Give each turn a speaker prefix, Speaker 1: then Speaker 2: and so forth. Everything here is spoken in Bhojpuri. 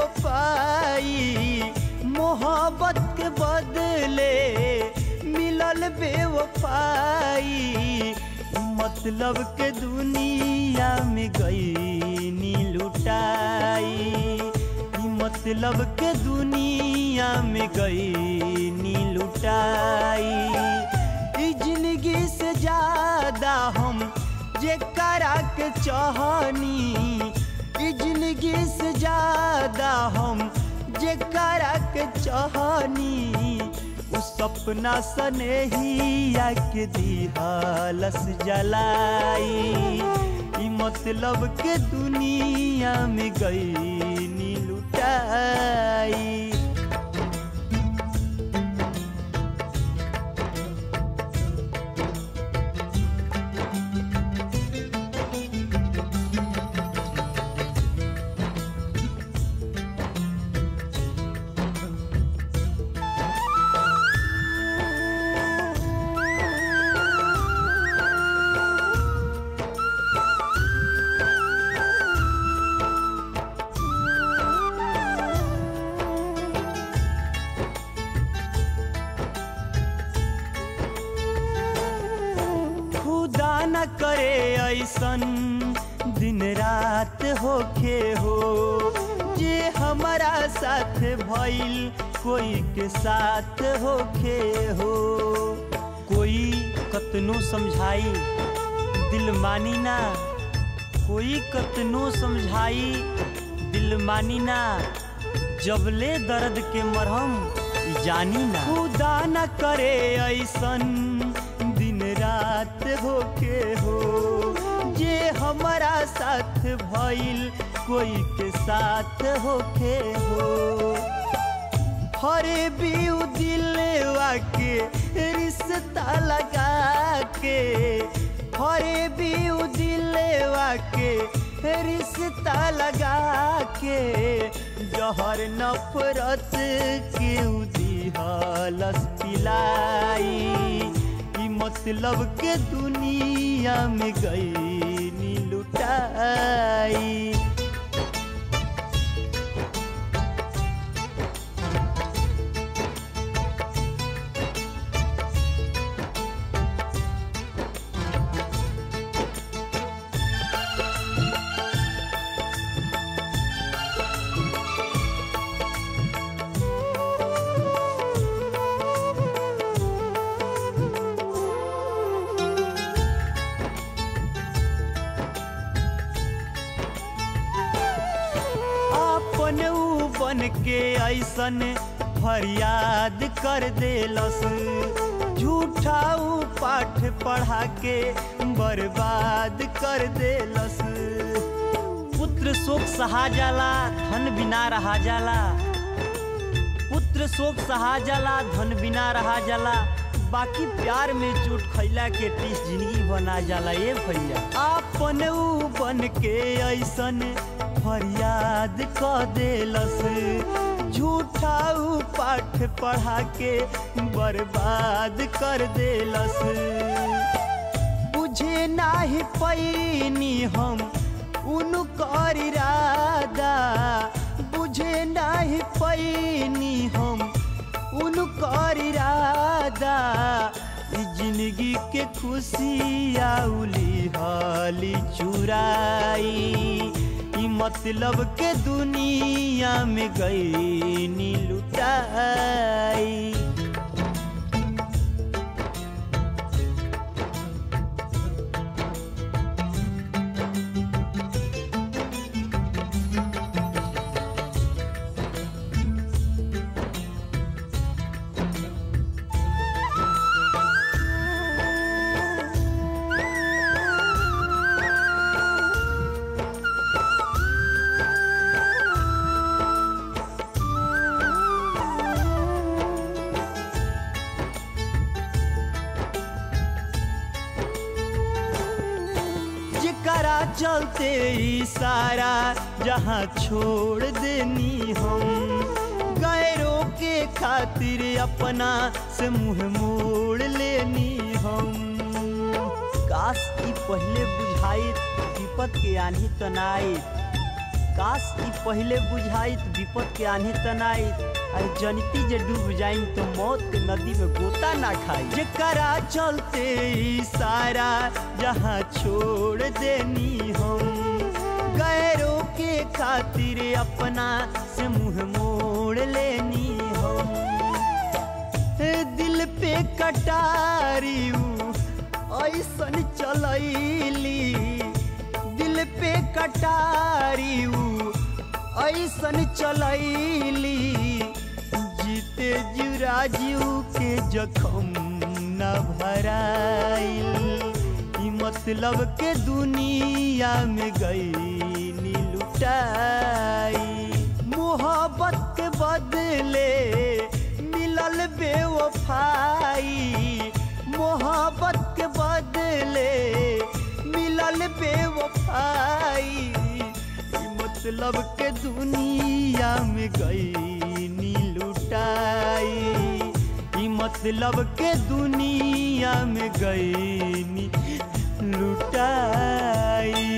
Speaker 1: बेवफाई मोहब्बत के बदले मिलल बेवफाई मतलब के दुनिया में गई नी लुटाई ई मतलब के दुनिया में गई नी लुटाई ई जिंदगी से ज्यादा हम जे करा के चाहनी ई जिंदगी से ज्यादा हम जे करा के चाहनी उ सपना सनेहिया के दिहालस जलाई ई मतलब के दुनिया में गई नी लुटाई खुदा न करे ऐसन दिन रात होखे हो जे हमारा साथ भइल कोई के साथ होखे हो कोई कतनो समझाई दिल मानी ना कोई कतनो समझाई दिल मानी ना जबले दर्द के मरहम ई जानी ना खुदा न करे ऐसन दिन रात होके हो जे हमारा साथ भइल कोई के साथ होके हो हरे बीउ दिलवा के रिश्ता लगा के हरे बीउ दिलवा के रिश्ता लगा के जहर नफरत के दिहलस पिलाई ई मतलब के दुनिया में गई नी लुटाई अपन ऊ बन के ऐसन फरियाद कर देलस झूठा ऊ पाठ पढ़ा के बर्बाद कर देलस पुत्र शोक सहा जाला धन बिना रहा जाला पुत्र शोक सहा जाला धन बिना रहा जाला बाकी प्यार में चोट खैला के टीस जिंदगी बना जाला ए भैया आपन ऊ बन के ऐसन फरियाद क देलस झूठा ऊ पाठ पढ़ा के बर्बाद कर देलस बुझे नाही पैनी हम उनकर इरादा बुझे नाही पैनी हम उनकर इरादा ई जिंदगी के खुशी आउली हाली चुराई ई मतलब के दुनिया में गई नी लुटाई जेकरा चलते ई सारा जहाँ छोड़ देनी हम गैरों के खातिर अपना से मुंह मोड़ लेनी हम काश ई पहले बुझाई विपत के आनी तनाई काश ई पहिले बुझाइत विपद के आन्हे तनाइत अरे जनिती जे डूब जाइन तो मौत के नदी में गोता ना खाई जेकरा चलते ई सारा जहाँ छोड़ देनी हम गैरों के खातिर अपना से मुंह मोड़ लेनी हम दिल पे कटारी ऐसन चलैली दिल पे कटारी ऐसन चलैली जीते जुराजू के जखम न भराइल ई मतलब के दुनिया में गई लुटाई मोहब्बत के बदले मिलल बेवफाई मोहब्बत के बदले मिलल बेवफाई ई मतलब के दुनिया में गई नी लुटाई ई मतलब के दुनिया में गई नी लुटाई